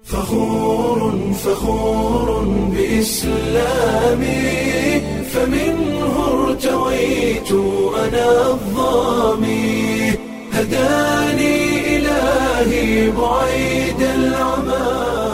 فخور فخور بإسلامي فمنه ارتويت أنا الظامي هداني إلهي بعيد العمى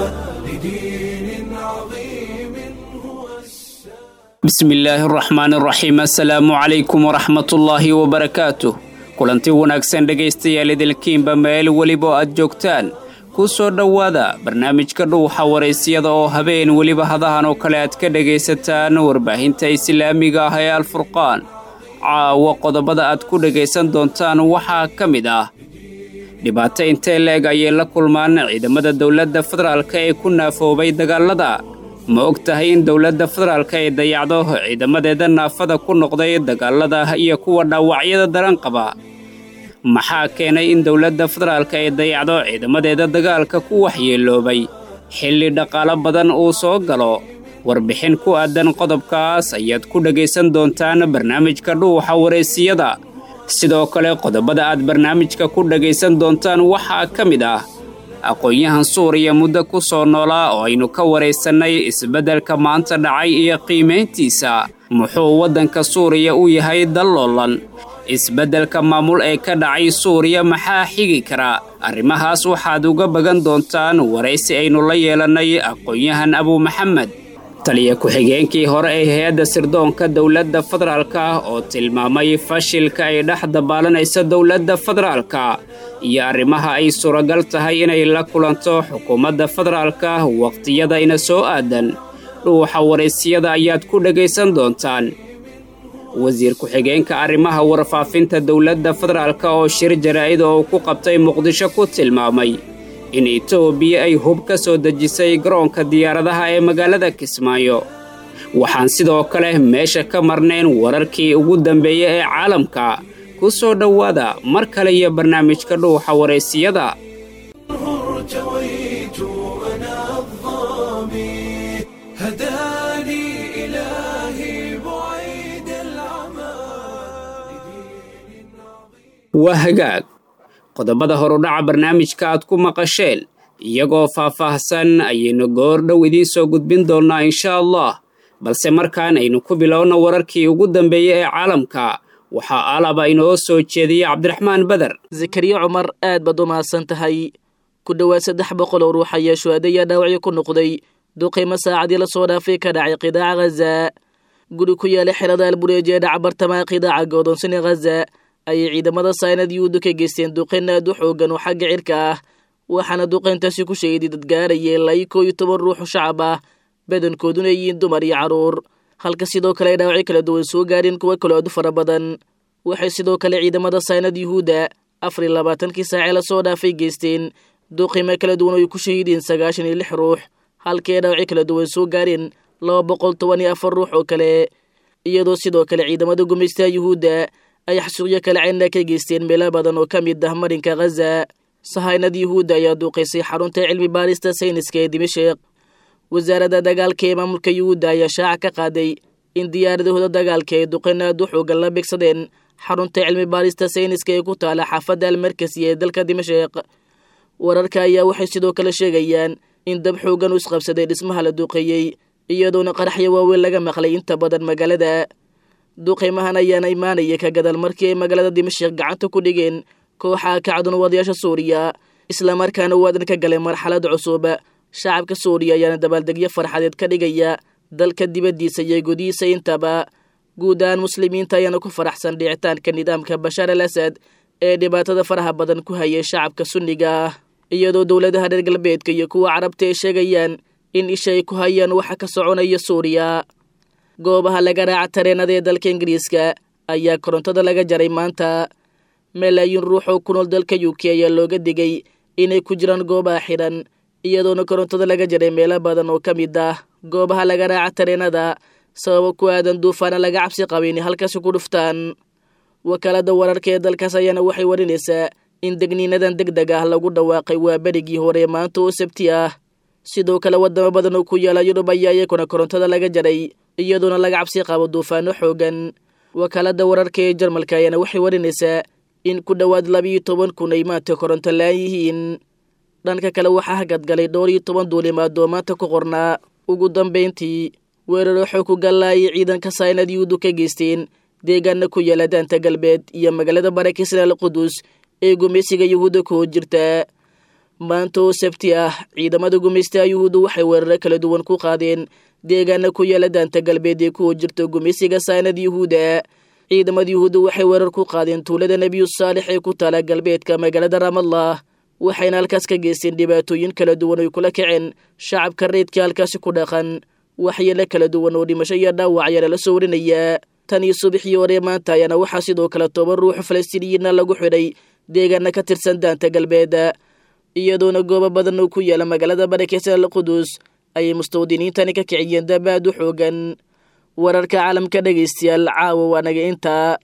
لدين عظيم هو السلام bismillaahi araxmaani araxiim assalaamu calaykum waraxmatullaahi wabarakaatuh kulanti wanaagsan dhegaystayaal idilkiinba meel weliba oo aad joogtaan ku soo dhowaada barnaamijka dhuuxa waraysyada oo habeen weliba hadahan oo kale aad ka dhegaysataan warbaahinta islaamiga ah ee alfurqaan caawa qodobada aad ku dhegaysan doontaan waxaa ka mid ah dhibaato intee leeg ayay la kulmaan ciidamada dowladda federaalka ee ku naafoobay dagaalada ma og tahay in dowladda federaalka ay dayacdo ciidamadeeda naafada ku noqday dagaalada iyo kuwa dhaawacyada daran qaba maxaa keenay in dowladda federaalka ay dayacdo ciidamadeeda dagaalka ku waxyeeloobay xilli dhaqaalo badan uu soo galo warbixin ku aadan qodobkaas ayaad ku dhegaysan doontaan barnaamijka dhuuxa wareysiyada sidoo kale qodobada aad barnaamijka ku dhegaysan doontaan waxaa ka mid ah aqoon-yahan suuriya muddo ku soo noolaa oo aynu ka waraysannay isbeddelka maanta dhacay iyo qiimayntiisa muxuu waddanka suuriya u yahay dalloolan isbeddelka maamul ee ka dhacay suuriya maxaa xigi kara arrimahaas waxaad uga bagan doontaan waraysi aynu la yeelannay aqoon-yahan abuu maxamed taliya ku-xigeenkii hore ee hay-adda sirdoonka dowladda federaalka oo tilmaamay fashilka ay dhex dabaalanaysa dowladda federaalka iyo arrimaha ay suuragal tahay inay la kulanto xukuumadda federaalka wakhtiyada ina soo aadan dhuuxa waraysiyada ayaad ku dhegaysan doontaan wasiir ku-xigeenka arrimaha warfaafinta dowladda federaalka oo shir jaraa'id oo ku qabtay muqdisho ku tilmaamay in etoobiya ay hub ka soo dejisay garoonka diyaaradaha ee magaalada kismaayo waxaan sidoo kale meesha ka marnayn wararkii ugu dambeeya ee caalamka ku soo dhowaada mar kale iyo barnaamijka dhuuxa waraysiyada ارتويت أنا الظامي هداني إلهي بعيد العمى waa hagaag qodobada horudhaca barnaamijka aad ku maqasheen iyagoo faah-faahsan ayaynu goor dhow idiin soo gudbin doonnaa insha allah balse markaan aynu ku bilowno wararkii ugu dambeeyey ee caalamka waxaa alaba inoo soo jeediyey cabdiraxmaan beder zakariya cumar aad baad u mahadsan tahay ku dhowaad saddex boqol oo ruux ayaa shuhaada ayaa dhaawacyo ku noqday duqaymo saacadii la soo dhaafay ka dhacay qidaaca ghaza guri ku yaala xerada albureeji ee dhaca bartamaha qidaaca godoonsani ghaza ayay ciidamada saynad yuhuudda ka geysteen duqayn aad u xoogan oo xagga cirka ah waxaana duqayntaasi ku sheeday dad gaaraya ilaa iyo koo iyo toban ruuxu shacab ah badankooduna yihiin dumar iyo carruur halka sidoo kale ay dhaawacyo kala duwan soo gaareen kuwo kaloo aad u fara badan waxay sidoo kale ciidamada saynad yuhuudda afar iyo labaatankii saacee lasoo dhaafay geysteen duqimo kala duwan oo ay ku shahiideen sagaashan iyo lix ruux halkii ay dhaawacyo kala duwan soo gaareen laba boqol toban iyo afar ruux oo kale iyadoo sidoo kale ciidamada gumaystaha yuhuudda ay xasuuqyo kale cayna ka geysteen meelo badan oo ka mid ah marinka ghaza sahaynad yuhuudda ayaa duuqaysay xarunta cilmi baarista sayniska ee dimashik wasaaradda dagaalka ee maamulka yuhuudda ayaa shaaca ka qaaday in diyaaradahooda dagaalka ay duqayn aad u xoogan la beegsadeen xarunta cilmi baarista sayniska ee ku taala xaafadda almarkasi ee dalka dimashik wararka ayaa waxay sidoo kale sheegayaan in dab xoogan u isqabsaday dhismaha la duuqeeyey iyadoona qaraxyo waaweyn laga maqlay inta badan magaalada duqaymahan ayaana imaanaya ka gadaal markii ay magaalada dimashik gacanta ku dhigeen kooxaha kacdun wadayaasha suuriya islamarkaana waadan ka galay marxalad cusub shacabka suuriya ayaana dabaaldegyo farxadeed ka dhigaya dalka dibaddiisa iyo gudihiisa intaba guud ahaan muslimiinta ayaana ku faraxsan dhicitaanka nidaamka bashaar al asad ee dhibaatada faraha badan ku hayay shacabka sunniga ah iyadoo dowladaha reer galbeedka iyo kuwa carabta ay sheegayaan in isha ay ku hayaan waxa ka soconaya suuriya goobaha laga raaca tareenada ee dalka ingiriiska ayaa korontada laga jaray maanta malaayiin ruux oo ku nool dalka u k ayaa looga digay inay ku jiraan goobaha xidhan iyadoona korontada laga jaray meelo badan oo ka mid ah goobaha laga raaca tareenada sababo ku aadan duufaana laga cabsi qaba inay halkaasi ku dhuftaan wakaalada wararka ee dalkaas ayaana waxay warinaysaa in degniinadan deg deg ah lagu dhawaaqay waa berigii hore maanta oo sabti ah sidoo kale wadamo badan oo ku yaala yurub ayaa iyakuna korontada laga jaray iyadoona laga cabsi qabo duufaano xoogan wakaalada wararka ee jarmalka ayaana waxay warinaysaa in ku dhowaad labiiyo toban kun ay maanta koronto la-aan yihiin dhanka kale waxaa hagadgalay dhowr iyo toban duulimaadoo maanta ku qornaa ugu dambayntii weeraro xoog ku gallaayay ciidanka saynad yuhuuddu ka geysteen deegaana ku yaala daanta galbeed iyo magaalada barakisna al qudus ee gumaysiga yuhuudda ku hor jirta maanta oo sabti ah ciidamada gumaystaha yuhuuddu waxay weeraro kala duwan ku qaadeen deegaana ku yaala daanta galbeed ee ku hor jirta gumaysiga saynad yuhuudda ciidamada yuhuudda waxay weerar ku qaadeen tuulada nebiyu saalix ee ku taala galbeedka magaalada ramallah waxayna halkaas ka geysteen dhibaatooyin kala duwan oy kula kaceen shacabka reydka halkaasi ku dhaqan waxyeelo kala duwan oo dhimasho iyo dhaawac ayaa lala soo warinayaa tan iyo subaxii hore maanta ayaana waxaa sidoo kale toban ruux falastiiniyiinna lagu xidhay deegaana ka tirsan daanta galbeed iyadoona goobo badan oo ku yaala magaalada barakeysan al qudus ayay mustawdiniintani ka kiciyeen dabaad u xoogan wararka caalamka dhegaystayaal caawa waanaga intaa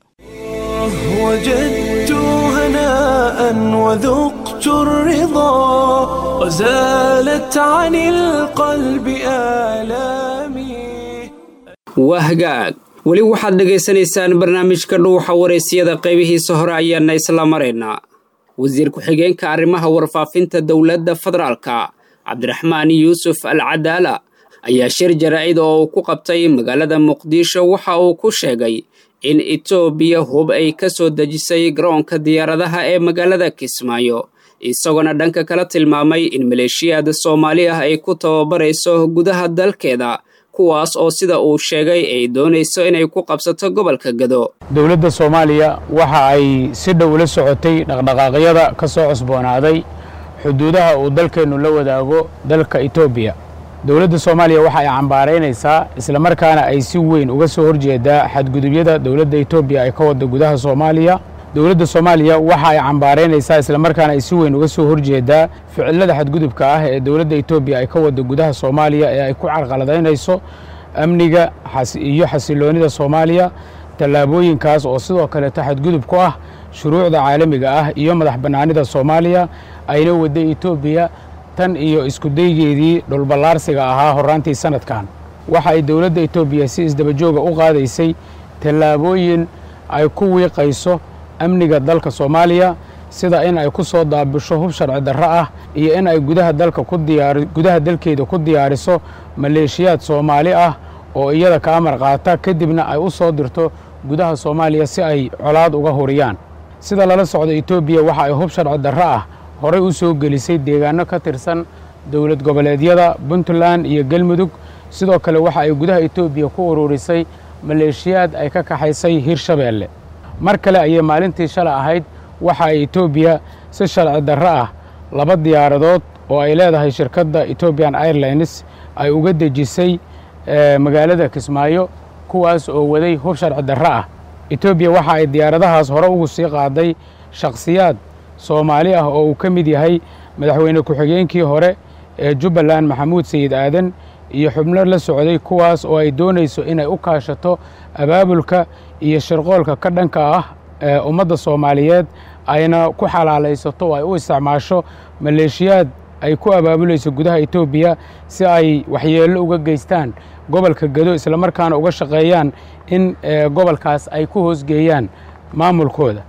وجدت هناء وذقت الرضا وزالت عن القلب آلامي wahgaag weli waxaad dhegaysanaysaan barnaamijka dhuuxa waraysyada qaybihiisa hore ayaana isla maraynaa wasiir ku-xigeenka arrimaha warfaafinta dowladda federaalka cabdiraxmaan yuusuf al cadaala ayaa shir jaraa'id oo uu ku qabtay magaalada muqdisho waxa uu ku sheegay in etoobiya hub ay ka soo dejisay garoonka diyaaradaha ee magaalada kismaayo isagoona dhanka kala tilmaamay in maleeshiyaada soomaali ah ay ku tababarayso gudaha dalkeeda kuwaas oo sida uu sheegay ay doonayso inay ku qabsato gobolka gado dowladda soomaaliya waxa ay si dhow ula socotay dhaqdhaqaaqyada ka soo cusboonaaday xuduudaha uu dalkeennu la wadaago dalka etoobiya dowladda soomaaliya waxa ay cambaaraynaysaa islamarkaana ay si weyn uga soo horjeedaa xadgudubyada dowladda etoobiya ay ka wadda gudaha soomaaliya dowladda soomaaliya waxa ay cambaaraynaysaa islamarkaana ay si weyn uga soo horjeedaa ficilada xadgudubka ah ee dowladda etoobiya ay ka wadda gudaha soomaaliya ee ay ku carqaladaynayso amniga iyo xasiloonnida soomaaliya tallaabooyinkaas oo sidoo kaleeto xadgudub ku ah shuruucda caalamiga ah iyo madax bannaanida soomaaliya ayna wadda etoobiya tan iyo iskudaygeedii dhulballaarsiga ahaa horraantii sannadkan waxa ay dowladda etoobiya si isdabajooga u qaadaysay tallaabooyin ay ku wiiqayso amniga dalka soomaaliya sida in ay ku soo daabisho hub sharci darro ah iyo in ay gudaha dalka ku diyaari gudaha dalkeeda ku diyaariso maleeshiyaad soomaali ah oo iyada ka amar qaata kadibna ay u soo dirto gudaha soomaaliya si ay colaad uga huriyaan sida lala socdo etoobiya waxa ay hub sharci darro ah horey u soo gelisay deegaano ka tirsan dowlad goboleedyada puntland iyo galmudug sidoo kale waxa ay gudaha etoobiya ku ururisay maleeshiyaad ay ka kaxaysay hirshabeelle mar kale ayay maalintii shalay ahayd waxa ay etoobiya si sharci darro ah laba diyaaradood oo ay leedahay shirkadda etobian airlines ay uga dejisay magaalada kismaayo kuwaas oo waday hub sharci darro ah etoobiya waxa ay diyaaradahaas hore ugu sii qaaday shakhsiyaad soomaali ah oo uu ka mid yahay madaxweyne ku-xigeenkii hore ee jubbaland maxamuud sayid aadan iyo xubno la socday kuwaas oo ay doonayso inay u kaashato abaabulka iyo shirqoolka ka dhanka ah ee ummadda soomaaliyeed ayna ku xalaalaysato oo ay u isticmaasho maleeshiyaad ay ku abaabulayso gudaha etoobiya si ay waxyeello uga geystaan gobolka gado islamarkaana uga shaqeeyaan in gobolkaas ay ku hoosgeeyaan maamulkooda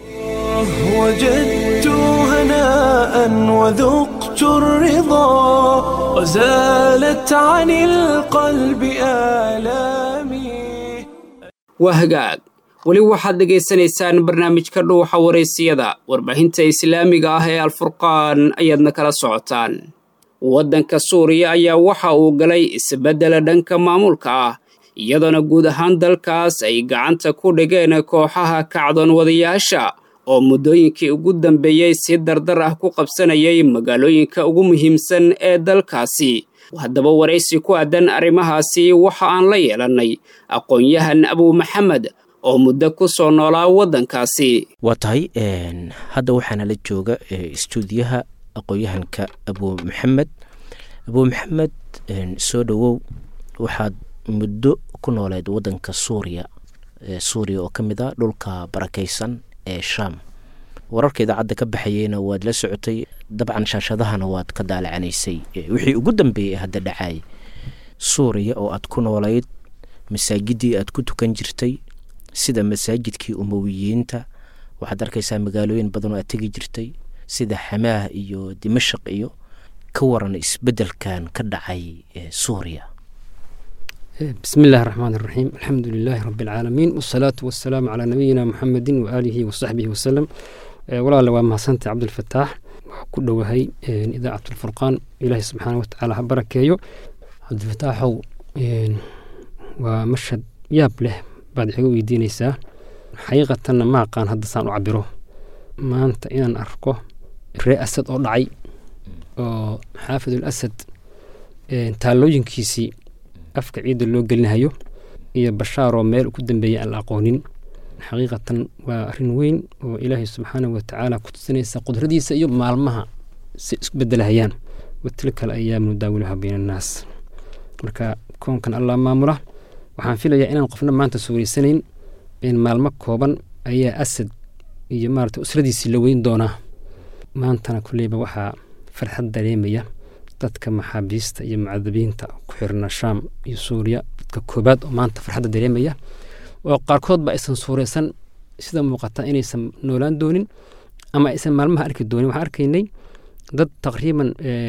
وجدت هناء وذقت الرضا وزالت عن القلب آلامي wahgaag weli waxaad dhegaysanaysaan barnaamijka dhuuxa waraysiyada warbaahinta islaamiga ah ee alfurqaan ayaadna kala socotaan waddanka suuriya ayaa waxa uu galay isbeddela dhanka maamulka ah iyadoona guud ahaan dalkaas ay gacanta ku dhigeen kooxaha kacdoon wadayaasha oo muddooyinkii ugu dambeeyey si dardar ah ku qabsanayay magaalooyinka ugu muhiimsan ee dalkaasi haddaba waraysi ku aadan arrimahaasi waxa aan la yeelannay aqoon-yahan abuu maxamed oo muddo ku soo noolaa waddankaasi waa tahay hadda waxaana la jooga istuudiyaha aqoon-yahanka abuu maxamed abuu maxamed soo dhowow waxaad muddo ku nooleed waddanka suuriya suuriya oo ka mid a dhulka barakaysan ee sham wararka idaacadda ka baxayeyna waad la socotay dabcan shaashadahana waad ka daalacanaysay wixii ugu dambeeyey hadda dhacay suuriya oo aad ku noolayd masaajidii aad ku tukan jirtay sida masaajidkii umowiyiinta waxaad arkaysaa magaalooyin badan oo aad tegi jirtay sida xamaah iyo dimashaq iyo ka waran isbeddelkan ka dhacay suuriya بسم الله الرحمن الرحيم الحمد لله رب العالمين والصلاة والسلام على نبينا محمد وآله وصحبه وسلم ولا لو ما سنت عبد الفتاح كل وهي إذاعة الفرقان إلهي سبحانه وتعالى بركة عبد الفتاح ومشهد ياب له بعد حقوق دينيسا حقيقة ما كان هذا سان عبره ما أنت إن أركو الرئاسة أو دعي حافظ الأسد تالوجين كيسي afka ciidda loo gelinahayo iyo bashaar oo meel ku dambeeyay aan la aqoonin xaqiiqatan waa arrin weyn oo ilaahay subxaanahu watacaala ku tusinaysa qudradiisa iyo maalmaha si isku bedelahayaan watilka alayaamu nudaawiluha bayna annaas marka koonkan allah maamula waxaan filayaa inaan qofna maanta suuraysanayn in maalmo kooban ayaa asad iyo maarata usradiisii la weyn doonaa maantana kulleyba waxaa farxad dareemaya dadka maxaabiista iyo mucadabiinta ku xirna shaam iyo suuriya dadka koobaad oo maanta farxadda dareemaya oo qaarkoodba aysan suuraysan sida muuqata inaysan noolaan doonin ama aysan maalmaha arki doonin waxaan arkaynay dad taqriiban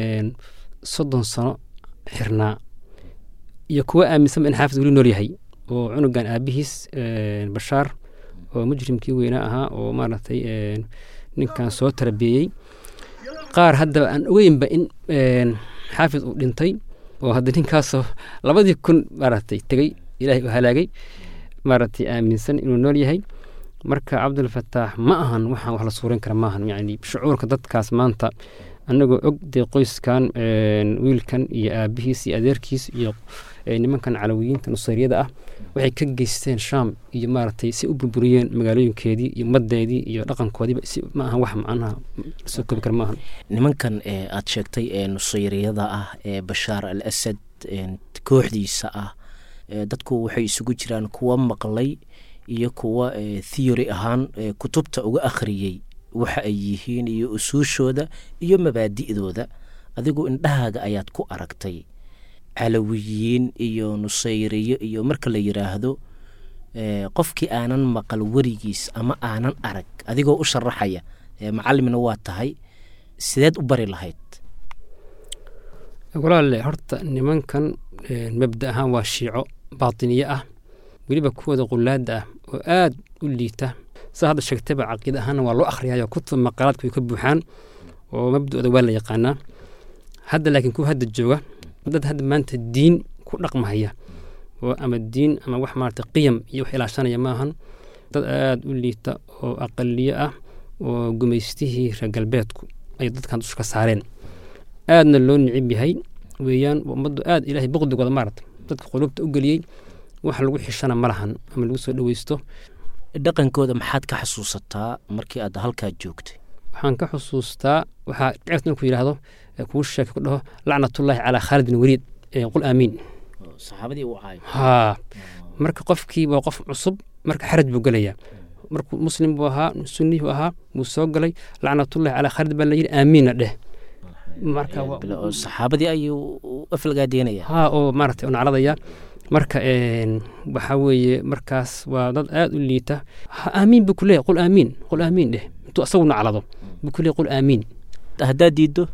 soddon sano xirnaa iyo kuwa aaminsanba in xaafid weli nool yahay oo cunugan aabihiis bashaar oo mujrimkii weynaa ahaa oo maaragtay ninkan soo tarabeeyey qaar haddaba aan ogeynba in xaafid uu dhintay oo hadda ninkaasoo labadii kun maaragtay tegey ilaahay u halaagay maaragtay aaminsan inuu nool yahay marka cabdulfataax ma ahan waxaan wax la suureyn kara maahan yacni shucuurka dadkaas maanta annagoo og dee qoyskan wiilkan iyo aabihiis iyo adeerkiis iyo nimankan calawiyiinta nusayriyada ah waxay ka geysteen shaam iyo maaragtay si u burburiyeen magaalooyinkeedii iyo ummadeedii iyo dhaqankoodiiba si ma ahan wax macnaha soo koobi kara maahan nimankan aad sheegtay ee nusayriyada ah ee bashaar al asad kooxdiisa ah dadku waxay isugu jiraan kuwa maqlay iyo kuwa theory ahaan kutubta uga akhriyey waxa ay yihiin iyo usuushooda iyo mabaadi'dooda adigu indhahaaga ayaad ku aragtay calawiyiin iyo nusayriyo iyo marka la yidhaahdo qofkii aanan maqal werigiis ama aanan arag adigoo u sharaxaya macalimna waa tahay sideed u bari lahayd walaale horta nimankan mabda ahaan waa shiico baatiniye ah weliba kuwooda qulaada ah oo aad u liita saa hadda sheegtayba caqiida ahaana waa loo akhriyayo kutub maqaalaadku way ka buuxaan oo mabda'ooda waa la yaqaanaa hadda laakiin kuwa hadda jooga dad hadda maanta diin ku dhaqmahaya oo ama diin ama wax maarata qiyam iyo wax ilaashanaya maahan dad aad u liita oo aqaliye ah oo gumaystihii reer galbeedku ay dadkan dusha ka saareen aadna loo nicib yahay weeyaan ummaddu aad ilaahay boqdigooda maarata dadka qulubta u geliyey wax lagu xishana ma lahan ama lagu soo dhoweysto dhaqankooda maxaad ka xasuusataa markii aad halkaa joogtay waxaan ka xusuustaa waxaa dhicirta inku yidhaahdo kuu sheeka ku dhaho lacnatullaahi calaa khaalid bin waliid qul aamiin saxaabadii uu caayo haa marka qofkii waa qof cusub marka xaraj buu gelayaa markuu muslim buu ahaa sunni buu ahaa wuu soo galay lacnatullahi calaa khaalid baa layidhi aamiinna dheh marka saxaabadii ayuu aflagaadeynaya haa oo maaragtay nacladaya marka waxaa weeye markaas waa dad aad u liita aamiin buu ku leeyahy qul aamiin qul aamiin dheh intuu asagu naclado buu ku leeyahy qul aamiin haddaad diiddo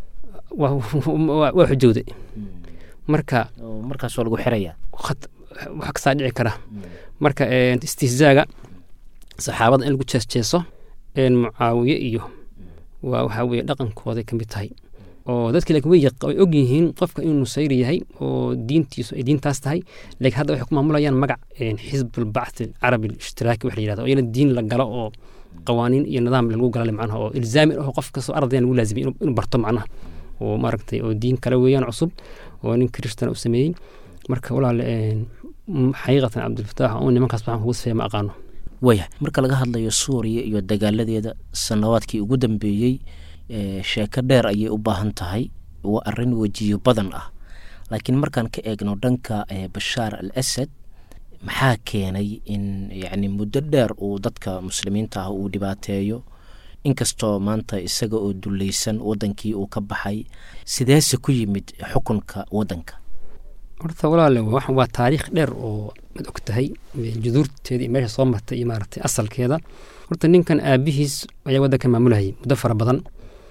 waa xujowday marka markaas waa lagu xiraya wax kasaa dhici kara marka istihzaaga saxaabada in lagu jeesjeeso mucaawiye iyo waa waxaa weye dhaqankooday ka mid tahay oo dadki laakiin way way og yihiin qofka inuu nusayri yahay oo diintiisu ay diintaas tahay laakiin hadda waxay ku maamulayaan magac xisbulbacthi alcarabi alishtiraki wax la yidhahdo iyana diin la galo oo qawaaniin iyo nidaam lagu galale macnaha oo ilzaami ah qof kastoo ardayna lagu laazimay inuu barto macnaha oo maaragtay oo diin kale weeyaan cusub oo nin kiristana u sameeyey marka walaale xaqiiqatan cabdilfataax oo nimankaas waxaan kugu sifeeya ma aqaano waya marka laga hadlayo suuriya iyo dagaaladeeda sanawaadkii ugu dambeeyey sheeko dheer ayay u baahan tahay waa arin wejiyo badan ah laakiin markaan ka eegno dhanka bashaar al asad maxaa keenay in yacni muddo dheer uu dadka muslimiinta ah uu dhibaateeyo inkastoo maanta isaga oo dulleysan waddankii uu ka baxay sideese ku yimid xukunka waddanka horta walaale waa taariikh dheer oo mad og tahay juduurteeda iyo meesha soo martay iyo maaragtay asalkeeda horta ninkan aabihiis ayaa waddanka maamulayay muddo fara badan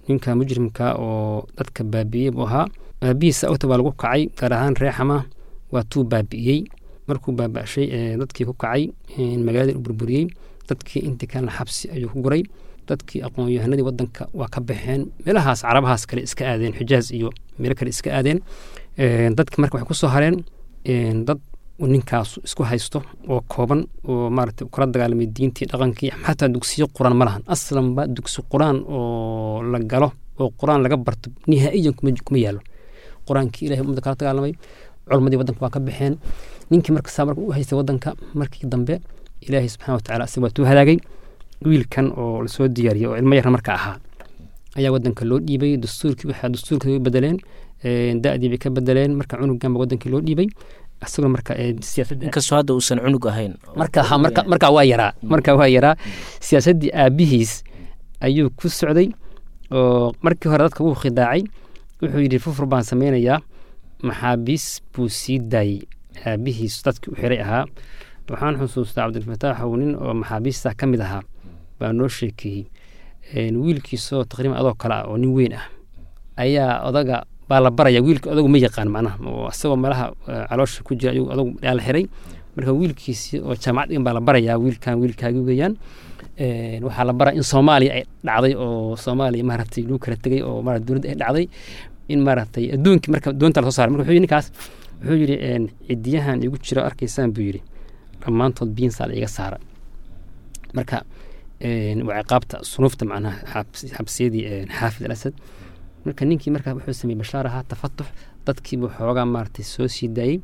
ninka mujrimka oo dadka baabi'iyey buu ahaa aabihiisa ogta baa lagu kacay gaar ahaan reexama waa tuu baabi'iyey markuu baaba'shay dadkii ku kacay magaaladii u burburiyey dadkii intii kalena xabsi ayuu ku guray dadkii aqoon-yahanadii wadanka waa ka baxeen meelahaas carabahaas kale iska aadeen xijaaz iyo meelo kale iska aadeen dadki marka waxay ku soo hareen dad ninkaas isku haysto oo kooban oo maarata kala dagaalamay diintii dhaqankii xataa dugsiyo quraan ma lahan aslanba dugsi quraan oo la galo oo quraan laga barto nihaa'iyan kuma yaalo quraankii ilahay ummadda kala dagaalamay culmadii wadanka waa ka baxeen ninkii marka saa marka u haystay wadanka markii dambe ilaahay subxana watacala asaga waa tuu halaagay wiilkan oo lasoo diyaariyey oo ilmo yarna marka ahaa ayaa wadanka loo dhiibay dastuurkii waxaa dastuurkii way bedeleen da-dii bay ka bedeleen marka cunugan ba wadankii loo dhiibay isagoo marka inkastoo hadda uusan cunug ahayn marka marka marka waa yaraa marka waa yaraa siyaasaddii aabihiis ayuu ku socday oo markii hore dadka wuu khidaacay wuxuu yidhi fufur baan sameynayaa maxaabiis buu sii daayey aabihiis dadkii u xiray ahaa waxaan xusuustaa cabdilfataax ow nin oo maxaabiista ka mid ahaa baa noo sheekeeyey wiilkiisoo taqriiban adoo kale ah oo nin weyn ah ayaa odaga baa la baraya wiilka odagu ma yaqaan macnaha oo isagoo meelaha caloosha ku jira ayuu odagu la xiray marka wiilkiisii oo jaamacad dhigan baa la barayaa wiilkan wiilkaagi weeyaan waxaa la baraya in soomaaliya ay dhacday oo soomaaliya maaragtay lagu kala tegay oo maarata dowladda ay dhacday in maaragtay adduunkii marka doonta lasoo saaray marka wuxuu yidhi ninkaas wuxuu yidhi cidiyahan igu jiro arkaysaan buu yidhi dhammaantood biinsaa la iga saara marka waa ciqaabta sunuufta macnaha xabsiyadii xaafid al asad marka ninkii marka wuxuu sameeyey bashaar ahaa tafatux dadkiibuu xoogaa maaragtay soo sii daayey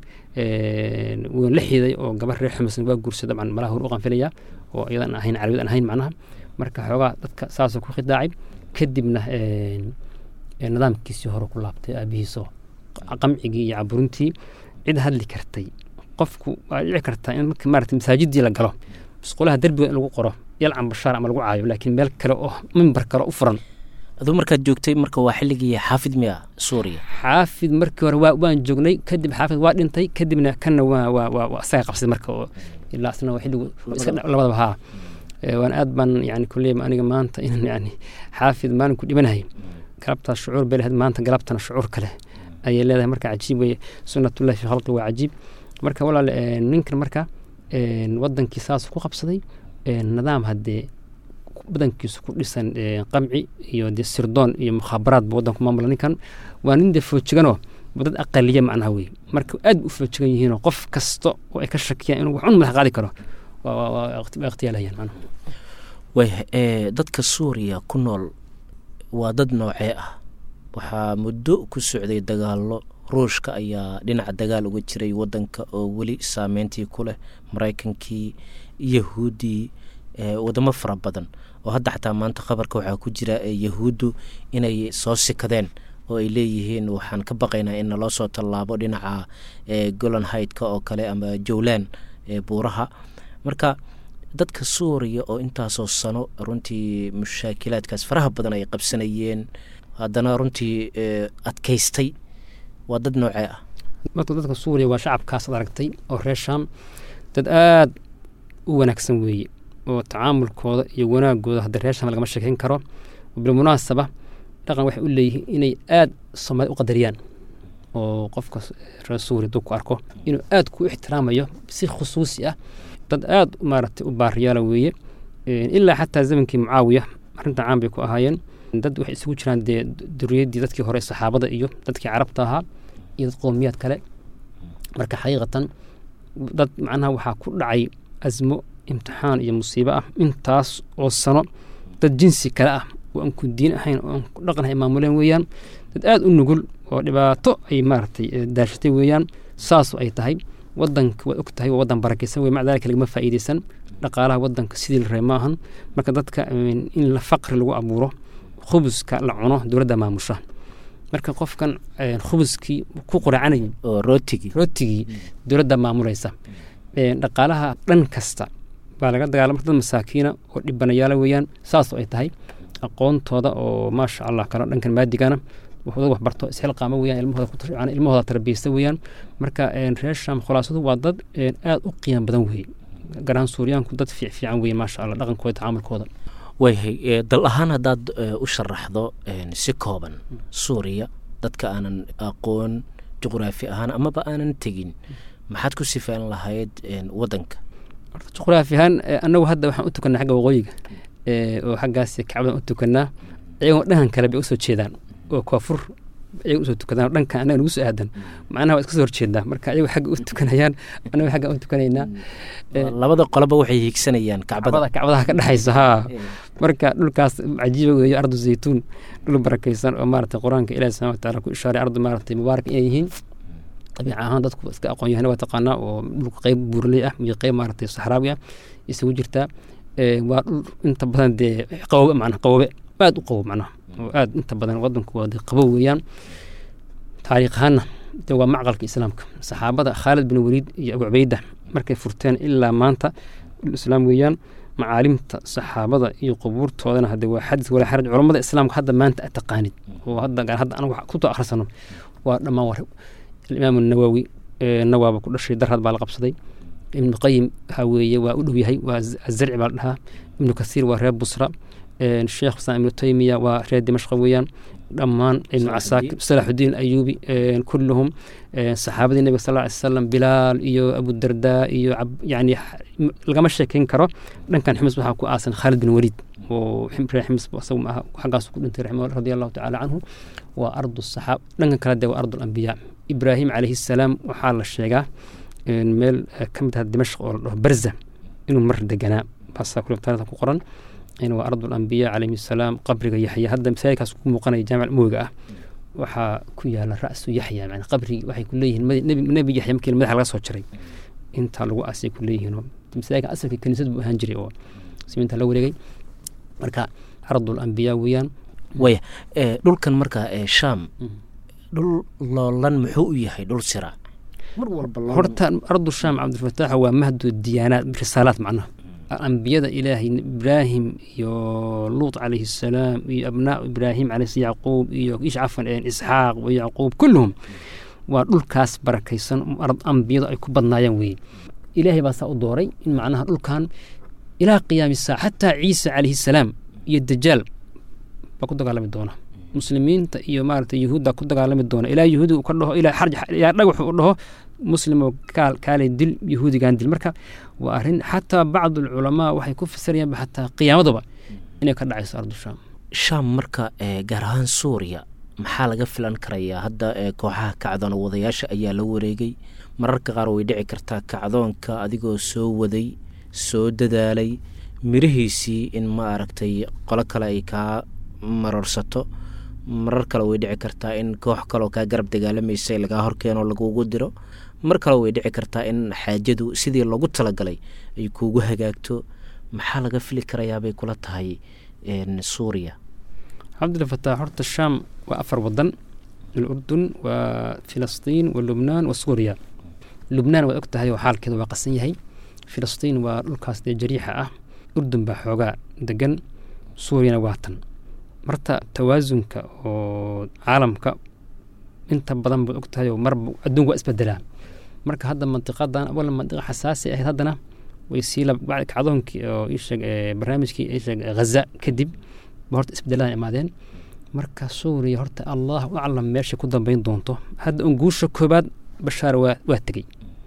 wuu la xiday oo gabar reer xumasna waa guursa dabcan malaha hor u qanfilaya oo iyadan ahayn carabiyad aan ahayn macnaha marka xoogaa dadka saasoo ku khidaacay kadibna nidaamkiisii hore ku laabtay aabihiisoo qamcigii iyo caburintii cid hadli kartay qofku waa dhici kartaa in marka maarata masaajidii la galo musqulaha derbiga in lagu qoro yalcan bashaar ama lagu caayo laakiin meel kale oo mimbar kale u furan aduu markaad joogtay marka waa xilligii xaafid miya suuriya xaafid markii hore waa waan joognay kadib xaafid waa dhintay kadibna kanna waa waa waa waa isaga qabsaday marka oo ilaa isna waa xilligu iska labadaba haa waan aad baan yani kulley aniga maanta inaan yani xaafid maalinku dhimanahay galabtaas shucuur bay lahayd maanta galabtana shucuur kale ayay leedahay marka cajiib weye sunnatullahi fi khalqi waa cajiib marka walaal ninkan marka wadankii saas ku qabsaday nidaam haddee badankiisu ku dhisan qamci iyo dee sirdoon iyo mukhaabaraad buu wadanku maamula ninkan waa nin dee foojiganoo dad aqaliya macnaha wey marka aad u foojigan yihiinoo qof kasta oo ay ka shakiyaan inuu waxun madax qaadi karo waa ikhtiyaalahayaan macnaha way dadka suuriya ku nool waa dad noocee ah waxaa muddo ku socday dagaallo ruushka ayaa dhinaca dagaal uga jiray wadanka oo weli saameyntii ku leh maraykankii yahuuddii wadamo fara badan oo hadda xataa maanta khabarka waxaa ku jira yahuuddu inay soo sikadeen oo ay leeyihiin waxaan ka baqaynaa in naloo soo tallaabo dhinaca golan haydka oo kale ama jowlan buuraha marka dadka suuriya oo intaasoo sano runtii mushaakilaadkaas faraha badan ay qabsanayeen haddana runtii adkaystay waa dad noocee ah marka dadka suuriya waa shacabkaas ad aragtay oo reer shaam dad aada u wanaagsan weeye oo tacaamulkooda iyo wanaagooda hadda reer shaam lagama sheekeyn karo bilmunaasaba dhaqan waxay u leeyihiin inay aada soomaali u qadariyaan oo qofka reer suuriya duu ku arko inuu aada ku ixtiraamayo si khusuusi ah dad aada maaragtay u baariyaala weeye ilaa xataa zamankii mucaawiya arrinta caan bay ku ahaayeen dad waxay isugu jiraan dee duriyaddii dadkii hore saxaabada iyo dadkii carabta ahaa iyo dad qowmiyaad kale marka xaqiiqatan dad macnaha waxaa ku dhacay asmo imtixaan iyo musiibo ah intaas oo sano dad jinsi kale ah oo aan ku diin ahayn oo aan ku dhaqanahay maamuleen weeyaan dad aada u nugul oo dhibaato ay maaragtay daashatay weeyaan saasu ay tahay wadanka waad og tahay waa wadan barakaysan wey maca dalika lagama faa'iideysan dhaqaalaha wadanka sidii la reeb ma ahan marka dadka in la faqri lagu abuuro khubuska la cuno dowladda maamusha marka qofkan khubuskii ku quracanayay oo rootigii rootigii dowladda maamulaysa dhaqaalaha dhan kasta baa laga dagaalama dad masaakiina oo dhibanayaala weeyaan saasoo ay tahay aqoontooda oo maasha allah kale dhankan maadigana wuxuu waxbarto isxilqaamo weeyaan ilmahooda ku tashcaan ilmahooda tarbiyeysta weeyaan marka reer shaam khulaasadu waa dad aada u qiimo badan weeye garaan suuriyaanku dad fiic fiican weeye maasha allah dhaqankooda tacaamulkooda wayhay ee, dal ahaan haddaad ee, u sharaxdo een, si kooban suuriya dadka aanan aqoon juqraafi ahaan amaba aanan tegin maxaad ku sifaan lahayd een, wadanka horta juqraafi ahaan eh, annagu hadda waxaan u tukanaa xagga waqooyiga eh, oo xaggaas kacbadan u tukanaa iyagoo dhankan kale bay usoo jeedaan oo koonfur iyaga usoo tukadaan dhankan annaga nagu soo aadan macnaha waa iska soo horjeedaa marka iyagu xagga u tukanayaan annaga xagga u tukanaynaa Eh, labada qoloba waxay hiigsanayaan kacbada kacbada kacbadaha ka dhexaysa haa marka dhulkaas cajiiba weeye ardu zaytuun dhul barakaysan oo maaragtay qur-aanka ilaahi subxana watacaala ku ishaaray ardu maaragtay mubaarak inay yihiin dabiica ahaan dadku iska aqoon yahana waa taqaanaa oo dhulka qeyb buurley ah iyo qeyb maaragtay saxraawi ah isugu jirtaa Eh, waa dhul inta badan dee qabobe macnaha qabobe aad u qabow macnaha oo aad inta badan wadanku waa dee qabow weeyaan taariikh ahaanna de waa macqalka islaamka saxaabada khaalid bin waliid iyo abu cubayda markay furteen ilaa maanta dhul islaam weeyaan macaalimta saxaabada iyo qubuurtoodana hadde waa xadis walaa xaraj culammada islaamka hadda maanta aad taqaanid oo hadda gaar hadda anagu ku soo akhrisano waa dhammaan war alimaam nawawi eh, nawaaba ku dhashay darhad baa la qabsaday ibnu qayim waxaa weeye waa u dhow yahay waa Z- azarci baa la dhahaa ibnu kasiir waa reer busra Eh, sheekh islam ibnu taymiya waa reer dimashqa weeyaan dhammaan ibnu casaakir salaxudiin ayuubi eh, kulluhum eh, saxaabadii nebiga sal ly salam bilaal iyo abudardaa iyo cab- yani x- m- lagama sheekeyn karo dhankan ximis waxaa ku aasan khaalid bin waliid oo xim- reer ximis isagu maaha xaggaas ku dhintay raximah radi allahu tacaala canhu waa ardu saxaab dhankan kale de waa ardu lambiyaa ibraahim calayhi salaam waxaa la sheegaa in meel eh, ka mid ah dimashq oo la dhaho barza inuu mar deganaa baasaa kule taariikhda ku qoran in waa ardu lambiya calayhi salaam qabriga yaxya hadda masaajidkaas ku muuqanaya jaamic mooga ah waxaa ku yaala ra'su yaxya yani qabrigi waxay ku leeyihiin madi- nebi nebi yaxya markii madaxa laga soo jaray intaa lagu aasay ku leeyihiin oo masaajidka asalka kaniisad buu ahaan jiray oo siminta la wareegay marka ardul ambiya weeyaan waya ee, dhulkan markaa ee shaam dhul loolan muxuu u yahay dhul siraac mar walba loolan- horta ardu shaam cabdilfataax waa mahdu diyaanaat risaalaat macnaha ambiyada ilaahay ibraahim iyo luut calayhi salaam iyo abnaa ibraahim calayhi yacquub iyo ish cafan een isxaaq wa yacquub kulluhum waa dhulkaas barakaysan ard ambiyadu ay ku badnaayaan weeye ilaahay baa saa u dooray in macnaha dhulkan ilaa qiyaami saaca xataa ciisa calayhi salaam iyo dajaal baa ku dagaalami doona muslimiinta iyo maaragtay yuhuudda ku dagaalami doona ilaa yuhuudi uu ka dhaho ilaa xarj ilaa dhagax uu dhaho muslimoo kaal kaalay dil yuhuudigan dil marka waa arrin xataa bacdu alculamaa waxay ku fasirayaanba xataa qiyaamadaba inay ka dhacayso ardu shaam shaam marka ee, gaar ahaan suuriya maxaa laga filan karayaa hadda ee, kooxaha kacdoon wadayaasha ayaa la wareegay mararka qaar way dhici kartaa kacdoonka adigoo soo waday soo dadaalay mirihiisii in ma aragtay qolo kale ay kaa marorsato marar kale way dhici kartaa in koox kaleoo kaa garab dagaalamaysay lagaa horkeeno lagugu diro mar kale way dhici kartaa in xaajadu sidii loogu talagalay ay kuugu hagaagto maxaa laga fili karayaabay kula tahay een, suuriya cabdilfataax horta shaam waa afar wadan alurdun waa filistiin wa lubnaan wa suuriya lubnaan waad og tahay oo xaalkeeda waa qasan yahay filistiin waa dhulkaas dee jariixa ah urdun baa xoogaa degan suuriyana waa tan marta tawaasunka oo caalamka inta badan baad og tahay oo marba adduunka waa isbedelaa marka hadda mantiqadan awal mantiqa xasaasi ahayd haddana way sii lab- bacdi kacdoonkii oo ii sheeg ee, barnaamijkii ii sheeg ee, ghaza kadib ba horta isbedelaan imaadeen marka suuriya horta allah u aclam meesha ku dambeyn doonto hadda un guusha koobaad bashaar waa waa tegey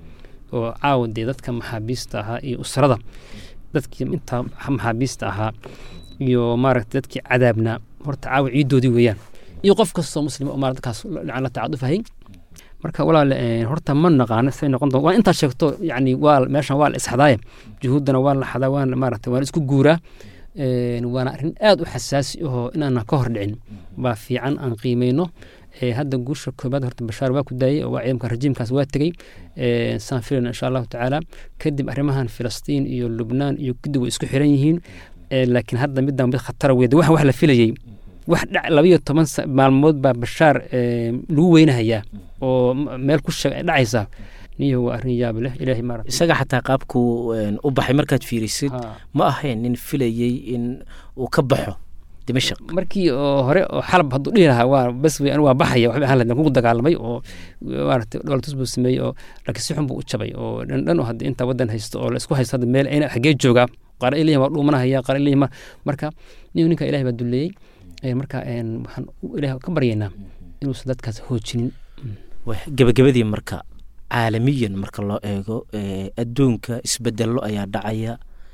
oo caawa dee dadka maxaabiista ahaa iyo usrada dadkii intaa maxaabiista ahaa iyo maaragta dadkii cadaabnaa horta caawa ciidoodii weeyaan iyo qof kastoo muslima oo maarata dadkaas la la tacadufahayy marka walaal eh, horta ma naqaano say noqon doon waa intaad sheegto yani waa meeshan waa la isxadaaye juhuuddana waa la xadaa waana maarata waa la isku guuraa Een, waana arrin aad u xasaasi ahoo inaanan ka hor dhicin baa fiican aan qiimeyno Eh, hadda guusha koobaad horta bashaar waa ku daayey oo waa ciidamka rajiimkaas waa tegey Eh, saan filayna insha allahu tacaala kadib arrimahan filistiin iyo lubnaan iyo kadib way isku xiran yihiin Eh, laakiin hadda middan mid khatara weyd wax wax la filayey wax dhac labayo toban sa- maalmood baa bashaar eh, lagu weynahayaa oo m- meel ku sheeg ay dhacaysaa niyo waa arrin yaab leh ilaahay maarata isaga xataa qaabku een, u baxay markaad fiirisid Ha. ma ahayn nin filayey in uu ka baxo dimashaq markii oo hore oo xalab hadduu dhihi lahaa waa bas wey anigu waa baxaya waxba ahaan lahayd kugu dagaalamay oo maaragtay dhoolatus buu sameeyey oo laakiin si xun buu u jabay oo dhan dhan oo hadda inta waddan haysto oo la isku haysto hadda meel ayna xaggee joogaa qaar ay leeyihin waa dhuumanahaya qaar ay leeyihin marka nin ninka ilahay baa duleeyey marka waxaan ilaah ka baryaynaa inuusan dadkaas hoojinin gebagabadii marka caalamiyan marka loo eego adduunka isbedello ayaa dhacaya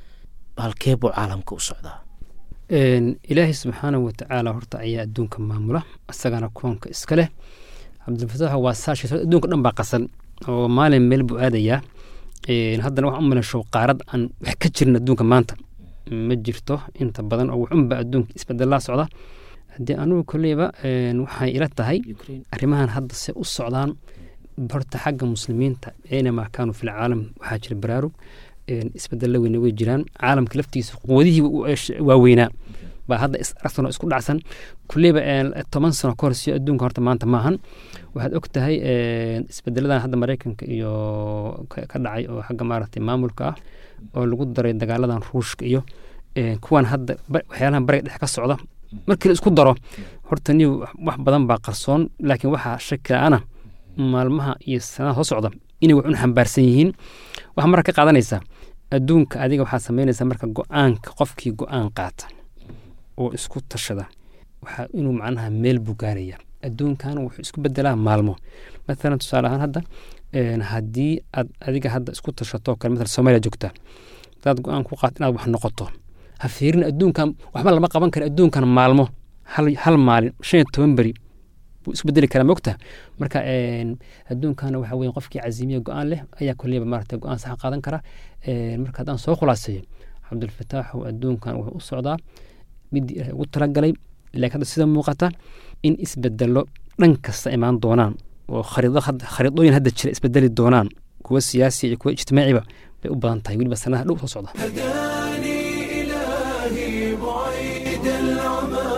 halkee buu caalamka u socdaa ilaahay subxaanahu watacaala horta ayaa adduunka maamula isagana koonka iska leh cabdilfataax waa saashiis adduunka dhan baa qasan oo maalin meel buu aadayaa haddana waxaan u malayshow qaarad aan wax ka jirin adduunka maanta ma jirto inta badan oo waxunba adduunka isbedelaa socda haddii anugu koleyba waxay ila tahay arrimahan hadda se u socdaan horta xagga muslimiinta aynamaa kaanuu fil caalam waxaa jira baraarug isbedella weyne way jiraan caalamka laftiisa quwadihii waaweynaa baa hadda aragtano isku dhacsan kuleyba toban sano ka hor siyo adduunka horta maanta maahan waxaad og tahay isbedeladan hadda maraykanka iyo ka dhacay oo xagga maaragtay maamulka ah oo lagu daray dagaaladan ruushka iyo kuwan hadda waxyaalahan bariga dhex ka socda markii la isku daro horta ni wax badan baa qarsoon laakiin waxaa shakila-ana maalmaha iyo sanadaha soo socda inay wax un xambaarsan yihiin waxaa marka ka qaadanaysaa adduunka adiga waxaa samaynaysaa marka go-aanka qofkii go-aan qaata oo isku tashada waxaa inuu macnaha meel buu gaaraya adduunkan wuxuu isku bedelaa maalmo maalan tusaale ahaan hadda haddii aad adiga hadda isku tashato kale maalan soomaaliya joogta hadaad go-aan ku qaat inaad wax noqoto ha fiirin adduunkan waxba lama qaban kara adduunkan maalmo hal maalin shan iyo toban beri buu isku bedeli karaa mogta marka adduunkana waxa weye qofkii cazimiya go-aan leh ayaa koleyba maarata go-aan saxa qaadan kara marka haddaan soo khulaaseeyo cabdulfataaxu adduunkan wuxuu u socdaa midii ilahay ugu talagalay laakiin hadda sida muuqata in isbedelo dhan kasta imaan doonaan oo khariidooyin hadda jira isbedeli doonaan kuwa siyaasiya iyo kuwa ijtimaaciba bay u badan tahay weliba sanadaha dhow soo socda هداني إلهي بعيد العمى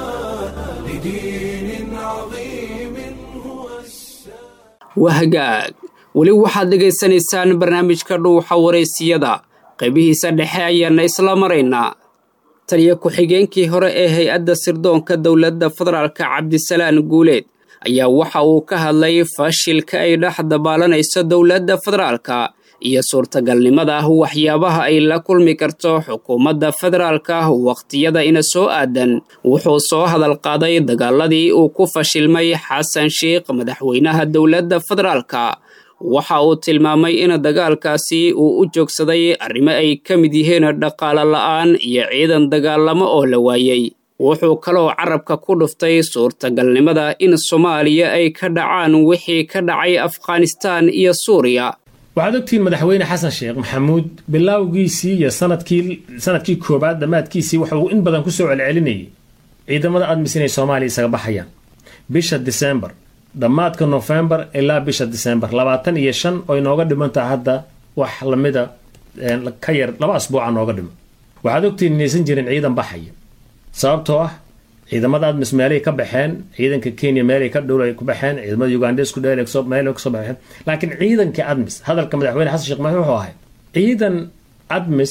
لدين عظيم هو السلام wahagaag weli waxaad dhegaysanaysaan barnaamijka dhuuxa waraysiyada qaybihiisa dhexe ayaana isla maraynaa taliya ku-xigeenkii hore ee hay-adda sirdoonka dowladda federaalka cabdisalaan guuleed ayaa waxa uu ka hadlay fashilka ay dhex dabaalanayso dowladda federaalka iyo suurtagalnimada waxyaabaha ay la kulmi karto xukuumadda federaalka wakhtiyada ina soo aadan wuxuu soo hadal qaaday dagaaladii uu ku fashilmay xasan sheikh madaxweynaha dowladda federaalka waxa uu tilmaamay in dagaalkaasi uu u joogsaday arrimo ay ka mid yihiin dhaqaale la'aan iyo ciidan dagaalamo oo la waayey wuxuu kaloo carabka ku dhuftay suurtagalnimada in soomaaliya ay ka dhacaan wixii ka dhacay afghanistaan iyo suuriya waxaad ogtihiin madaxweyne xasan sheekh maxamuud bilowgiisii iyo sanadkii sanadkii koobaad dhammaadkiisii wuxuu in badan kusoo celcelinayay ciidamada admis inay soomaaliya isaga baxayaan bisha disembar dhammaadka nofembar ilaa bisha disembar labaatan iyo shan oo inooga dhimantaha hadda wax lamida ka yar laba asbuuca nooga dhiman waxaad ogtihiin inaysan jirin ciidan baxaya sababtoo ah ciidamada admis meelay ka baxeen ciidanka kenya meelay ka dhow ku baxeen ciidamada ugandesku meel kasoo baxeen laakiin ciidanka admis hadalka madaxweyne xasan sheekh maxamed wuxuu ahay ciidan admis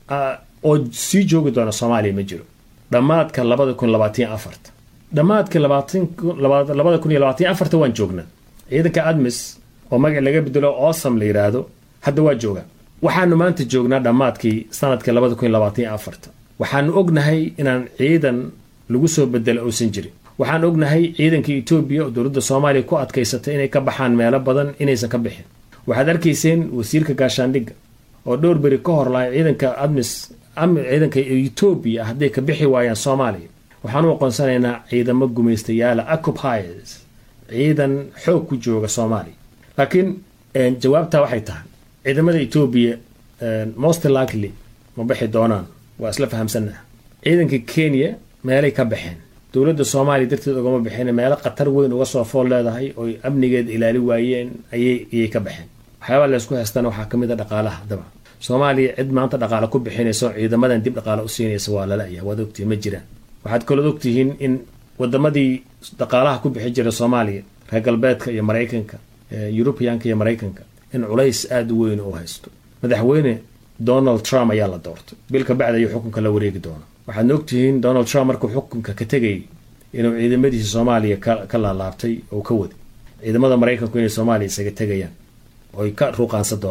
oo sii joogi doona soomaaliya ma jiro dhammaadka labada kun labaatan afarta dhammaadka labada kun iyo labaatan afarta waan joognaa ciidanka admis oo magac laga bedelo awesome la yidhaahdo hadda waa joogaa waxaanu maanta joognaa dhammaadkii sanadka labada kun iyo labaatan afarta waxaanu ognahay inaan ciidan lagu soo bedelo uusan jirin waxaan ognahay ciidanka etoobiya oo dowladda soomaaliya ku adkaysatay inay ka baxaan meelo badan inaysan ka bixin waxaad arkayseen wasiirka gaashaandhigga oo dhowr beri ka hor lahay ciidanka admis ciidanka etoobiya hadday ka bixi waayaan soomaaliya waxaan u aqoonsanaynaa ciidamo gumaystayaala occupiers ciidan xoog ku jooga soomaaliya laakiin jawaabtaa waxay tahay ciidamada etoobiya most likely ma bixi doonaan waa isla fahamsannaha ciidanka kenya meelay ka baxeen dowladda soomaaliya darteed ugama baxeen meelo khatar weyn uga soo fool leedahay oo amnigeeda ilaali waayeen ayay ka baxeen waxyaabaa laysku haystana waxaa kamid a dhaqaalaha daba soomaaliya cid maanta dhaqaale ku bixinayso ciidamadan dib dhaqaale u siinaysa waa lala-ya waad ogtihiin ma jiraan waxaad kalood ogtihiin in wadamadii dhaqaalaha ku bixi jira soomaaliya reer galbeedka iyo maraykanka yurubiyaanka iyo maraykanka in culays aada u weyn u haysto madaxweyne donald trump ayaa la doortay bil ka bacdi ayuu xukunka la wareegi doona waxaadna ogtihiin donald trump markuu xukunka ka tegayay inuu ciidamadiisa soomaaliya ka laalaabtay oo ka waday ciidamada maraykanku inay soomaaliya isaga tegayaan oy ka ruuqaansan doonaan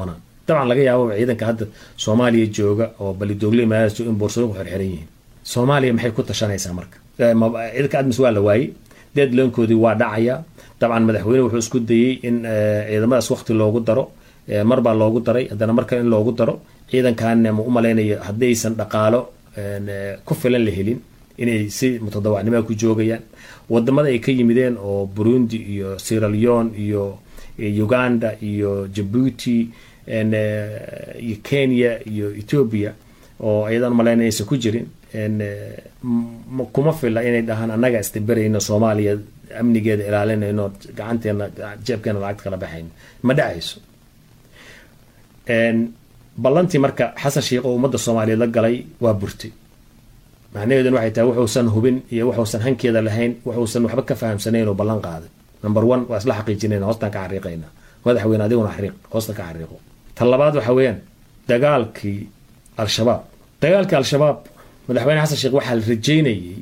dabcan laga yaabo ciidanka hadda soomaaliya jooga oo balidoogle maadaas jooga in boorsooyin ku xirxiran yihiin soomaaliya maxay ku tashanaysaa marka ciidanka admis waa la waayey deadloonkoodii waa dhacaya dabcan madaxweyne wuxuu isku dayey in ciidamadaas waqti loogu daro mar baa loogu daray haddana mar kale in loogu daro ciidankaana ma u malaynayo haddaysan dhaqaalo ku filan la helin inay si mutadawacnimada ku joogayaan wadamada ay ka yimideen oo burundi iyo sieraleon iyo uganda iyo jabuuti iyo kenya iyo ethiopia oo ayadan malaynaya aysan ku jirin kuma fila inay dhahaan annaga istaberayno soomaaliya amnigeeda ilaalinayno gacanteena jeebkeena lacagta kala baxayno ma dhacayso ballantii marka xasan sheikh oo ummadda soomaaliyeed la galay waa burtay macnaheedun waxay tahay wuxuusan hubin iyo wuxuusan hankeeda lahayn wuxuusan waxba ka fahamsanayn oo ballan qaaday number one waa isla xaqiijinayna hoostaan ka xariiqayna madaxweyne adiguna xariiq hoosta ka xariiqo tan labaad waxa weeyaan dagaalkii al-shabaab dagaalkii al-shabaab madaxweyne xasan sheekh waxaa la rajeynayey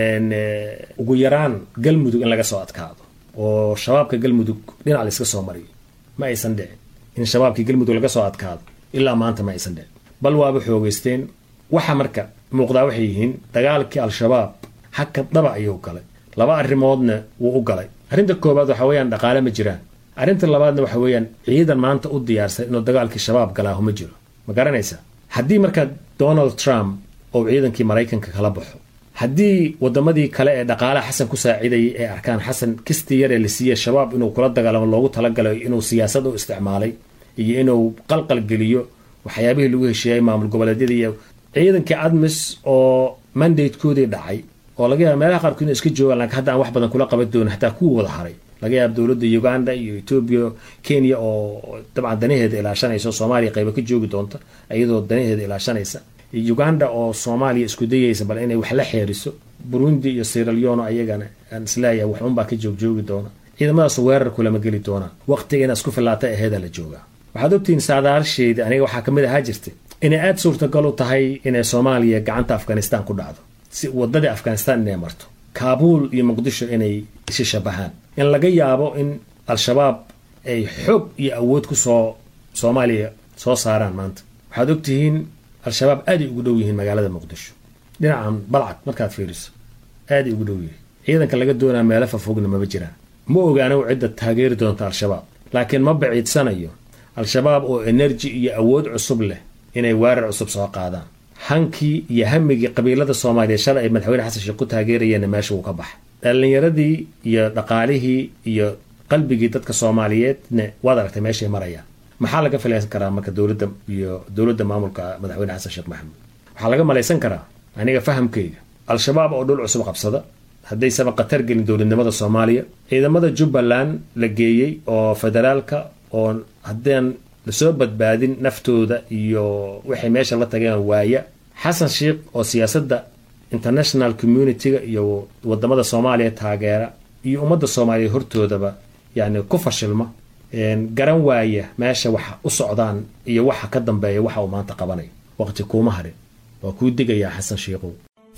ugu yaraan galmudug in laga soo adkaado oo shabaabka galmudug dhinac la iska soo mariyo ma aysan dhicin in shabaabkii galmudug laga soo adkaado ilaa maanta ma aysan dhicin bal waaba xoogeysteen waxa marka muuqdaa waxay yihiin dagaalkii al-shabaab haka dhaba ayuu galay laba arrimoodna wuu u galay arrinta koowaad waxa weeyaan dhaqaale ma jiraan arrinta labaadna waxa weeyaan ciidan maanta u diyaarsan inuu dagaalkii shabaab galaaho ma jiro ma garanaysaa haddii marka donald trump oo ciidankii maraykanka kala baxo haddii wadamadii kale ee dhaqaalaha xasan ku saacidayay ay arkaan xasan kistii yar ee la siiyey shabaab inuu kula dagaalamo loogu talagalay inuu siyaasad u isticmaalay iyo inuu qalqal geliyo waxyaabihii lagu heshiiyey maamul goboleedyada iyo ciidankii admis oo mandatekoodii dhacay oo laga yaaba meelaha qaarkood inay iska joogaan laakiin hadda aan wax badan kula qaban doonin hataa kuwa wada haray laga yaaba dowladda uganda iyo etoobiya kenya oo dabcan danaheeda ilaashanaysa soomaaliya qayba ka joogi doonta iyadoo danaheeda ilaashanaysa uganda oo soomaaliya isku dayaysa bal inay wax la xeeriso burundi iyo sieraleon ayagana aan isleeyahay wax unbaa ka joogjoogi doona ciidamadaas weerar kulama geli doonaan waqtiga inaad isku filaata aheeda la joogaa waxaad ogtihiin saadaasheeda aniga waxaa kamid ahaa jirta inay aada suurtagal u tahay inay soomaaliya gacanta afghanistan ku dhacdo si wadadii afghanistan inay marto kaabuul iyo muqdisho inay isi shabahaan in laga yaabo in al-shabaab ay xoog iyo awood kusoo soomaaliya soo saaraan maanta waxaad ogtihiin al-shabaab aaday ugu dhow yihiin magaalada muqdisho dhinacan balcad markaad fiiriso aaday ugu dhow yihiin ciidanka laga doonaa meelo fafogna maba jiraan ma ogaano cidda taageeri doonta al-shabaab laakiin ma baciidsanayo al-shabaab oo enerji iyo awood cusub leh inay weerar cusub soo qaadaan hankii iyo hamigii qabiilada soomaaliya shalay ay madaxweyne xasan sheekh ku taageerayeenna meesha wuu ka baxay dhallinyaradii iyo dhaqaalihii iyo qalbigii dadka soomaaliyeedna waad aragtay meeshay marayaan maxaa laga filaysan karaa marka dowladda iyo dowladda maamulka madaxweyne xasan sheekh maxamuud waxaa laga malaysan karaa aniga fahamkayga al-shabaab oo dhul cusub qabsada haddaysaba khatar gelin dowladnimada soomaaliya ciidamada jubbaland la geeyey oo federaalka oo haddaan lasoo badbaadin naftooda iyo waxay meesha la tageen waaya xasan sheikh oo siyaasadda international communitiga iyo wadamada soomaaliya taageera iyo ummadda soomaaliya hortoodaba yani ku fashilma garan waaya meesha waxa u socdaan iyo waxa ka dambeeya waxa uu maanta qabanay waqti kuuma harin waa kuu digayaa xasan sheikhow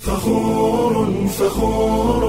فخور فخور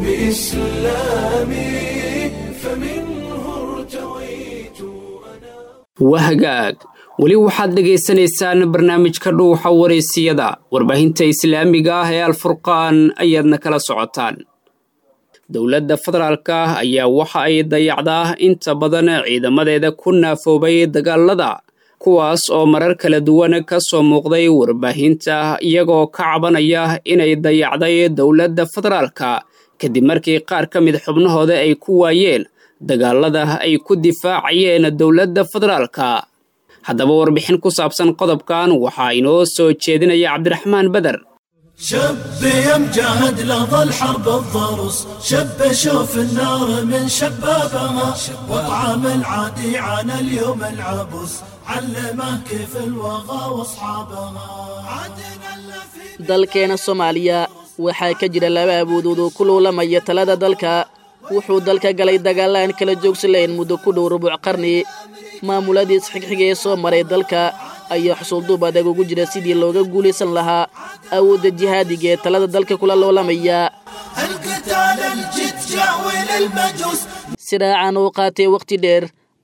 بإسلامي فمنه ارتويت أنا wahagaag weli waxaad dhegaysanaysaan barnaamijka dhuuxa wareysiyada warbaahinta islaamiga ah ee alfurqaan ayaadna kala socotaan dowladda federaalka ah ayaa waxa ay dayacdaa inta badan ciidamadeeda ku naafoobay dagaalada kuwaas oo marar kala duwan ka soo muuqday warbaahinta iyagoo ka cabanaya inay dayacday dowladda federaalka kadib markii qaar ka mid xubnahooda ay ku waayeen dagaalada ay ku difaacayeen dowladda federaalka haddaba warbixin ku saabsan qodobkan waxaa inoo soo jeedinaya cabdiraxmaan beder شب يمجهد لظى الحرب الضرس شب شوف النار من شبابها وطعم العادي عن اليوم العبس علمه كيف الوغى واصحابها عدنا في dalkeena soomaaliya waxaa ka jira laba awoodood oo ku loolamaya talada dalka wuxuu dalka galay dagaalla aan kala joogsi lahayn muddo ku dhow rubuc qarni maamuladii isxigxiga ee soo maray dalka ayaa xusuulduub adag ugu jira sidii looga guulaysan lahaa awoodda jihaadiga ee talada dalka kula loolamaya القتال الجد جاول المجوس siraacan oo qaatay wakhti dheer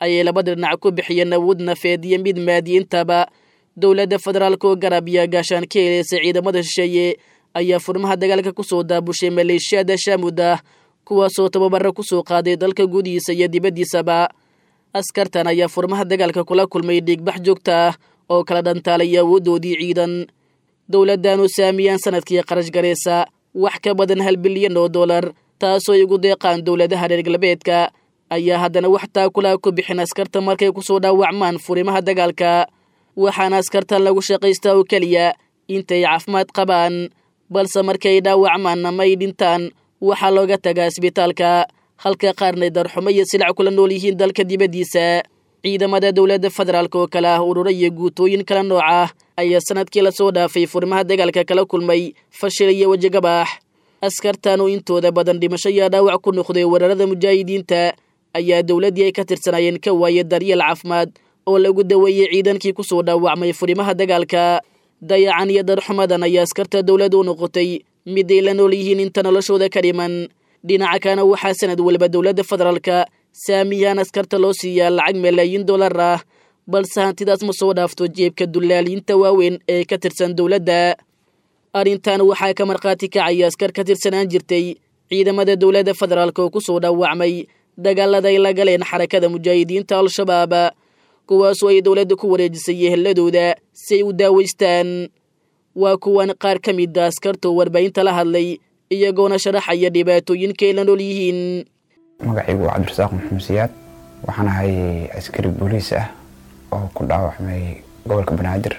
ayay labada dhinac ku bixiyeen awood nafeed iyo mid maadiyiintaba dowladda federaalka oo garab iyo gaashaan ka heleysa ciidamada shisheeye ayaa furmaha dagaalka ku soo daabushay maleeshiyada shaamud ah kuwaasoo tababaro ku soo qaaday dalka gudihiisa iyo dibaddiisaba askartan ayaa furmaha dagaalka kula kulmay dhiigbax joogta ah oo kala dhantaalay awooddoodii ciidan dowladdaanu saamiyaan sanadkii qarash garaysa wax ka badan hal bilyan oo dollar taasoo ay ugu deeqaan dowladaha reer galbeedka ayaa haddana wax taakulaha ku bixin askarta markay ku soo dhaawacmaan furimaha dagaalka waxaana askartan lagu shaqaystaa oo keliya intay caafimaad qabaan balse markay dhaawacmaan ama ay dhintaan waxaa looga tagaa isbitaalka halka qaarnay darxumo iyo silac kula nool yihiin dalka dibaddiisa ciidamada dowladda federaalk oo kale ah ururo iyo guutooyin kala nooc ah ayaa sanadkii lasoo dhaafay furimaha dagaalka kala kulmay fashil iyo wejigabaax askartan oo intooda badan dhimasho iyo dhaawac ku noqday weerarada mujaahidiinta ayaa dowladdii ay ka tirsanaayeen ka waayay daryeel caafimaad oo lagu daweeyey ciidankii ku soo dhaawacmay furimaha dagaalka dayacan iyo darxumadan ayaa askarta dowladda u noqotay mid ay la nool yihiin inta noloshooda ka dhiman dhinaca kana waxaa sanad waliba dowladda federaalka saamiyaan askarta loo siiyaa lacag malaayiin dollar ah balse hantidaas ma soo dhaafto jeebka dullaaliinta waaweyn ee ka tirsan dowladda arrintan waxaa ka markhaati kacaya askar ka tirsanaan jirtay ciidamada dowladda federaalk oo ku soo dhaawacmay dagaalada ay la galeen xarakada mujaahidiinta al-shabaab kuwaasoo ay dowladda ku wareejisay yeheladooda si ay u daaweystaan waa kuwan qaar ka mid a askartoo warbaahinta la hadlay iyagoona sharaxaya dhibaatooyinka ay la nool yihiin magacaygu waa cabdirasaaq maxamed siyaad waxaan ahay askari booliis ah oo ku dhaawacmay gobolka banaadir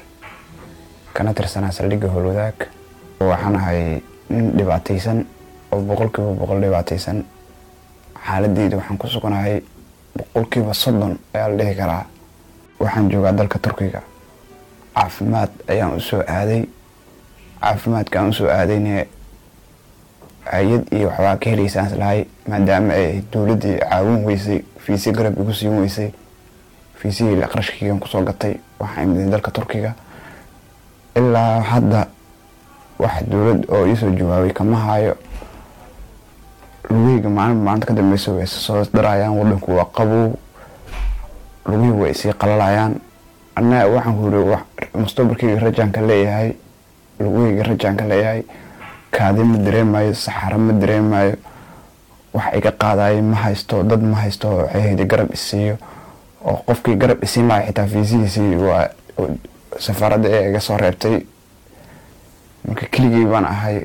kana tirsanaa saldhigga howlwadaag waxaan ahay nin dhibaataysan oo boqolkiiba boqol dhibaataysan xaaladeyda waxaan ku suganahay boqolkiiba soddon ayaa la dhihi karaa waxaan joogaa dalka turkiga caafimaad ayaan usoo aaday caafimaadka aan usoo aadayne hay-ad iyo waxbaa ka helaysaan islahay maadaama ay dowladdii caawin weysay fiisi garab igu siin weysay fiisihii qarashkaygan kusoo gatay waxaan imiday dalka turkiga ilaa hadda wax dowlad oo iisoo jawaabay kama hayo lugeyga maalin maalinta ka dambeysa way soo darayaan wadanku waa qabow lugihii way isii qalalayaan annaga waxaan ku yiri mustaqbalkayga rajaanka leeyahay lugahayga rajaanka leeyahay kaadi ma dareemayo saxaro ma dareemayo wax iga qaadayo ma haysto dad ma haysto waxayhayda garab isiiyo oo qofkii garab isiin lahay xitaa fiisihiisii waa safaaradda ee iga soo reebtay marka keligii baan ahay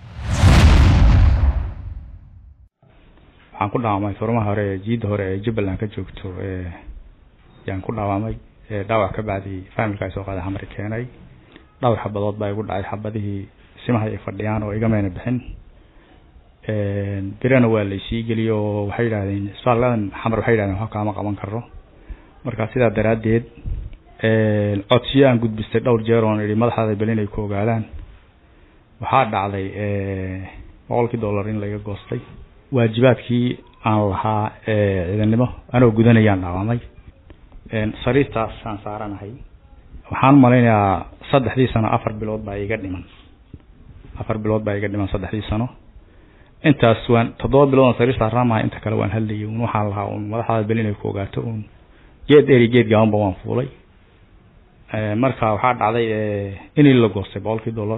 waxaan ku dhaawamay furmaha hore ee jiidda hore ee jubbaland ka joogto yaan ku dhaawamay dhaawac ka bacdi faamilka ay soo qaaday xamari keenay dhowr xabadood baa igu dhacay xabadihii simaha ay fadhiyaan oo igamayna bixin birana waa laysii geliyey oo waxay yidhahdeen isbitaaladan xamar waxay yidhahdeen wax kaama qaban karo marka sidaa daraaddeed codsiyo aan gudbistay dhowr jeer oon idhi madaxdaada bel inay ku ogaadaan waxaa dhacday boqolkii dollar in laga goostay waajibaadkii aan lahaa ciidannimo anoo gudanayaan dhaawamay sariirtaas aan saaranahay waxaan malaynayaa saddexdii sano afar bilood baa iga dhiman afar bilood baa iga dhiman saddexdii sano intaas waan toddoba bilood aan sariir saaraamahay inta kale waan hadlayay un waxaan lahaa un madaxdaada bel inay ku ogaato un geed eri geed gaabanba waan fuulay marka waxaa dhacday inii la goostay boqolkii dollar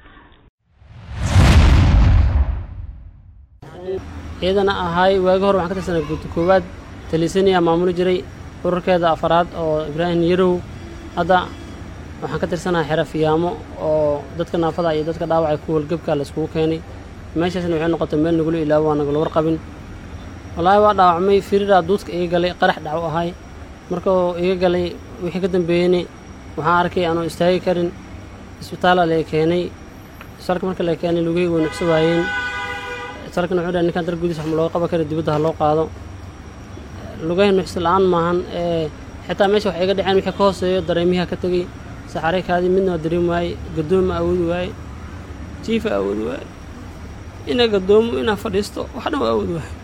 ciidana ahaay waagi hore waxaan ka tirsanay guuta koowaad talisaniya maamuli jiray ururkeeda afaraad oo ibraahim yarow hadda waxaan ka tirsanahay xero fiyaamo oo dadka naafada iyo dadka dhaawacay ku walgebka layskugu keenay meeshaasna waxay noqotay meel nagula ilaabo waa nagula warqabin wallaahi waa dhaawacmay firiraa duudka iga galay qarax dhacu ahay markuu iga galay wixii ka dambeeyeyna waxaan arkay aanu istaagi karin isbitaala lee keenay isbitaalka marka la keenay lugihii way nuxso waayeen isbitaalkana wuxuu dhahay ninkaan dar gudiis wax ma looga qaban kara dibadda ha loo qaado lugahi nuxso la-aan maahan ee xitaa meesha wax iga dhaceen wixii ka hooseeyo dareemihi ka tegey saxare kaadii midna waa dareemi waaye gadooma awoodi waaye jiifa awoodi waaye inaa gadoomo inaa fadhiisto wax dhan waa awoodi waaye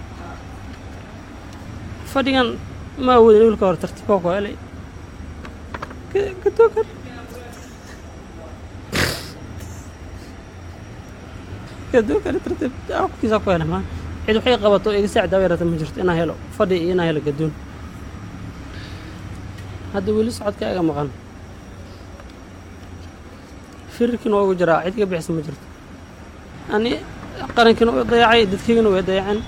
fadhigan ma awoodin wiilka hore tartiibka ku helay gadookan gadookan tartiib qofkiisa ku helay maan cid waxay qabato iga saacid aa yarata ma jirto inaa helo fadhi iyo inaa helo gadoon hadda weli socodka iga maqan firarkiina waa ugu jiraa cid iga bixisa ma jirto ani qarankiina way dayacay dadkaygana way dayaceen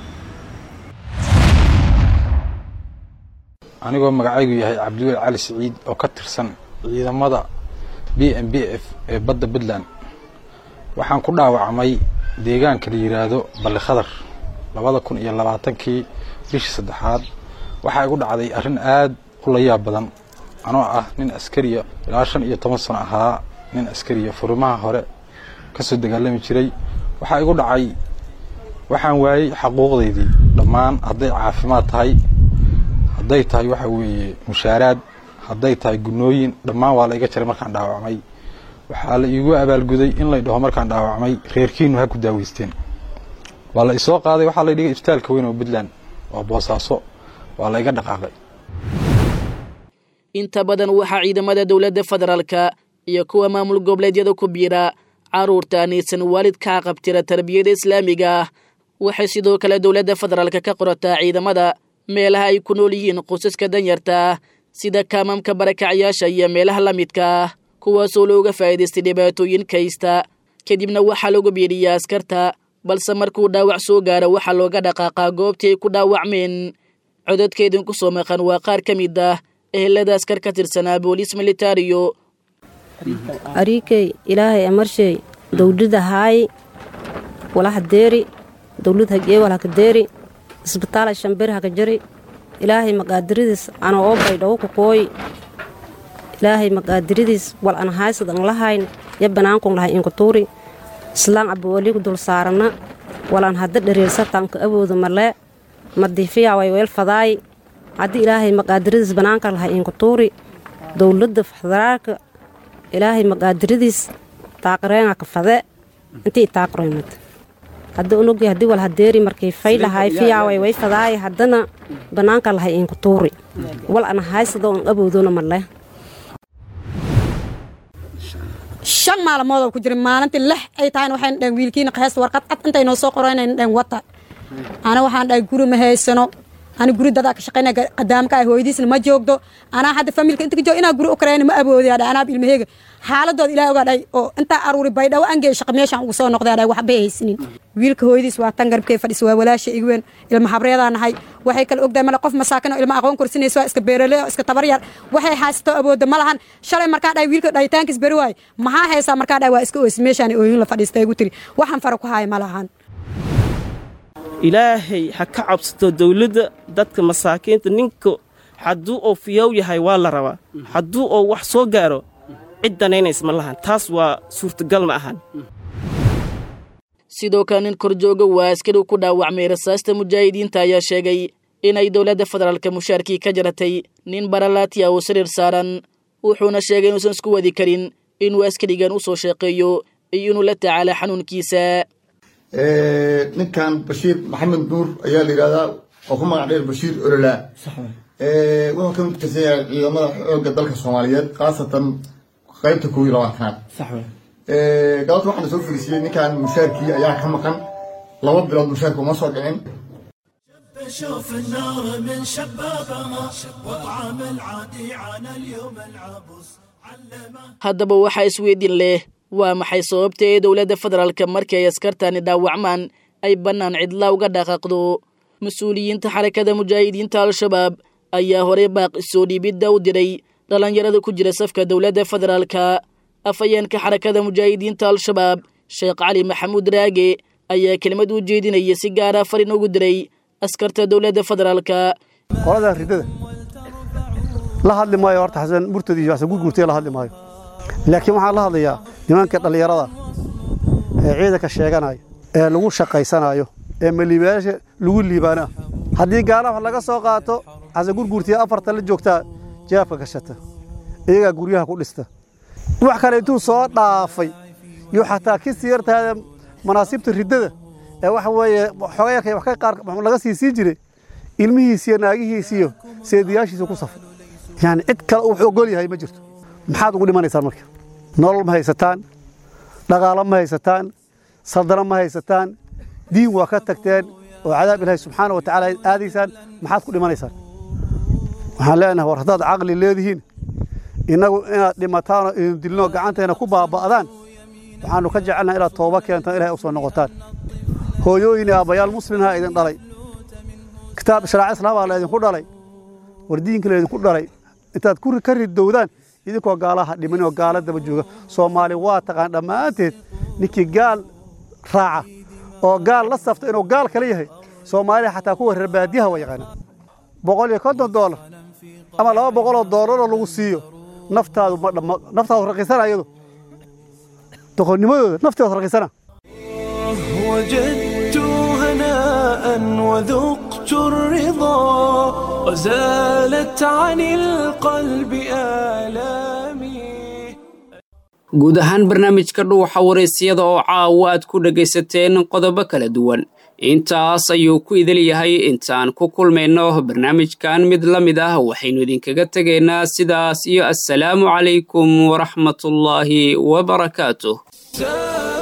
anigoo magacaygu yahay cabdiweli cali siciid oo ka tirsan ciidamada b m b f ee badda puntland waxaan ku dhaawacmay deegaanka la yidhaahdo balli khadar labada kun iyo labaatankii bishii saddexaad waxaa igu dhacday arrin aad u layaab badan anoo ah nin askariya ilaa shan iyo toban sano ahaa nin askariya furimaha hore ka soo dagaalami jiray waxaa igu dhacay waxaan waayey xaquuqdaydii dhammaan hadday caafimaad tahay hadday tahay waxa weeye mushaaraad hadday tahay gunooyin dhammaan waa la iga jaray markaan dhaawacmay waxaa la iigu abaalguday in lay dhaho markaan dhaawacmay reerkiinu ha ku daaweysteen waa la isoo qaaday waxaa la dhigay isbitaalka weyn oo puntland waa boosaaso waa la iga dhaqaaqay inta badan waxaa ciidamada dowladda federaalka iyo kuwa maamul goboleedyada ku biira carruurta aanaysan waalid ka qabtira tarbiyada islaamiga ah waxay sidoo kale dowladda federaalka ka qorataa ciidamada meelaha ay ku nool yihiin qosaska danyarta ah sida kaamamka barakacayaasha iyo meelaha la midka ah kuwaasoo looga faa'iidaystay dhibaatooyin kaysta kadibna waxaa lagu biiriyaa askarta balse markuu dhaawac soo gaaro waxaa looga dhaqaaqaa goobtii ay ku dhaawacmeen codadkeedin ku soo maqan waa qaar ka mid ah ehelada askar ka tirsanaa booliis militariyo ariikey ilaahay amarsheey dowlada haayi walaha deeri dowlad hagee walhaka deeri isbitaala shambir haka jari ilaahay maqaadiridiis ana oo baydhawo ku kooyi ilaahay maqaadiridiis wal an haysad an lahayn ya banaankun lahay inkutuuri islaan abawaliku dul saarana wal an hadda dhariirsatanka awooda malee madiifiyaaway weel fadaayi haddii ilaahay maqaadiridiis banaanka lahay inkutuuri dowladda federaalka ilaahay maqaadiridiis taaqireenga ka fade intii taaqreemad hadda unugi haddii wal hadeeri markay faydhahay fiyaaway way fadaay haddana banaanka lahay inku tuuri wal ana haysado on aboodona marle shan maalmoodoo ku jira maalintii lix ay tahayna waxayna dhahen wiilkiina heesta warqad cad intay noo soo qoraynayna dhahen wata ana waxaan dhahay guri ma haysano ani guri dadaa ka shaqaynaya qadaamka ah hooyadiisna ma joogdo anaa hadda familka inta ka joog inaa guri u karayna ma awoodi adha anaab ilmaheega xaaladooda ilaah ogaa dhahay oo intaa aruuri baydhawo angee shaqa meeshaan ugu soo noqday adhay waxbay haysanin wiilka hooyadiis waa tan garabkee fadhisa waa walaasha igu weyn ilma habreedaa nahay waxay kala ogdahay male qof masaakin oo ilma aqoon korsinaysa waa iska beerale oo iska tabaryar waxay haysato awooda ma lahan shalay markaa dhahay wiilka dhahitaankiis beri waay maxaa haysaa markaa dhahay waa iska oysi meeshaan ooyin la fadhiista igu tiri waxaan fara ku haaya ma lahan ilaahay ha ka cabsato dawladda dadka masaakiinta ninka hadduu oo fiyow yahay waa la rabaa hadduu oo wax soo gaaro cid danaynays ma lahan taas waa suurtagal ma ahan sidoo kale nin korjooga waa askari ku dhaawacmay rasaasta mujaahidiinta ayaa sheegay inay dowladda federaalka mushaarkii ka jaratay nin baralaati ah oo sariir saaran wuxuuna sheegay inuusan isku wadi karin inuu askarigan u soo sheeqeeyo iyo inuu la tacaala xanuunkiisa ninkan bashiir maxamed nuur ayaa la yidhahdaa oo ku magac dheer bashiir ololaa wuxuu ka mid tirsan yahay ciidamada xoogga dalka soomaaliyeed khaasatan qaybta koob iyo labaatanaad galabta waxaana soo fariisiyey ninkan mushaarkii ayaa ka maqan laba bilood mushaarka uma soo dhicin شوف النار من شبابها وطعم العادي عن اليوم العبوس haddaba waxaa isweydiin leh waa maxay sababta ee dowladda federaalka markii ay askartani dhaawacmaan ay bannaan cidla uga dhaqaaqdo mas-uuliyiinta xarakada mujaahidiinta al-shabaab ayaa horey baaqi soo dhiibidda u diray dhallinyarada ku jira safka dowladda federaalka afhayeenka xarakada mujaahidiinta al-shabaab sheekh cali maxamuud raage ayaa kelmad u jeedinaya si gaara farin ugu diray askarta dowladda federaalka qolada ridada la hadli maayo horta xasan murtad iyo xasan gurgurtay la hadli maayo laakiin waxaan la hadlayaa nimanka dhallinyarada ee ciidanka sheeganaya ee lagu shaqaysanayo ee maliibayaasha lagu liibaana haddii gaala wax laga soo qaato xasan gurgurtiya afarta la joogtaa jaabka gashata iyagaa guryaha ku dhista wax kale intuu soo dhaafay iyo xataa ki siyartaada manaasibta riddada ee waxa weeye xogayarka wax ka qaar laga sii sii jiray ilmihiisiyo naagihiisiyo seediyaashiisa ku safay yani cid kale uu ogol yahay ma jirto maxaad ugu dhimanaysaan marka nolol ma haysataan dhaqaalo ma haysataan saldano ma haysataan diin waa ka tagteen oo cadaab ilaahay subxaana wa tacaala aadaysaan maxaad ku dhimanaysaan waxaan leenahay war haddaad caqli leedihiin innagu inaad dhimataanoo idin dilnoo gacanteena ku baaba'daan waxaannu ka jecelnaha inaad tooba keentaan ilahay u soo noqotaan hooyooyin aabbayaal muslimha idin dhalay kitaab sharaaca islaamaa la idinku dhalay wardiinka la idinku dhalay intaad ka ridowdaan idinkoo gaalaha dhiman oo gaala daba jooga soomaali waa taqaan dhammaanteed ninkii gaal raaca oo gaal la safta inuu gaal kala yahay soomaaliya xataa kuwa reer baadiyaha waa yaqaanaa boqol iyo konton doolar ama laba boqoloo doolaroo lagu siiyo naftaadu ma dhamma naftaadu raqiisana iyadu doqonnimadooda nafteedu raqiisana وجدت هناء وذقت الرضا وزالت عن القلب آلامي guud ahaan barnaamijka dhuuxa waraysyada oo caawa aad ku dhegaysateen qodobo kala duwan intaas ayuu ku idil yahay intaan ku kulmayno barnaamijkan mid la mid ah waxaynu idinkaga tegaynaa sidaas iyo assalaamu calaykum waraxmatullaahi wabarakaatuh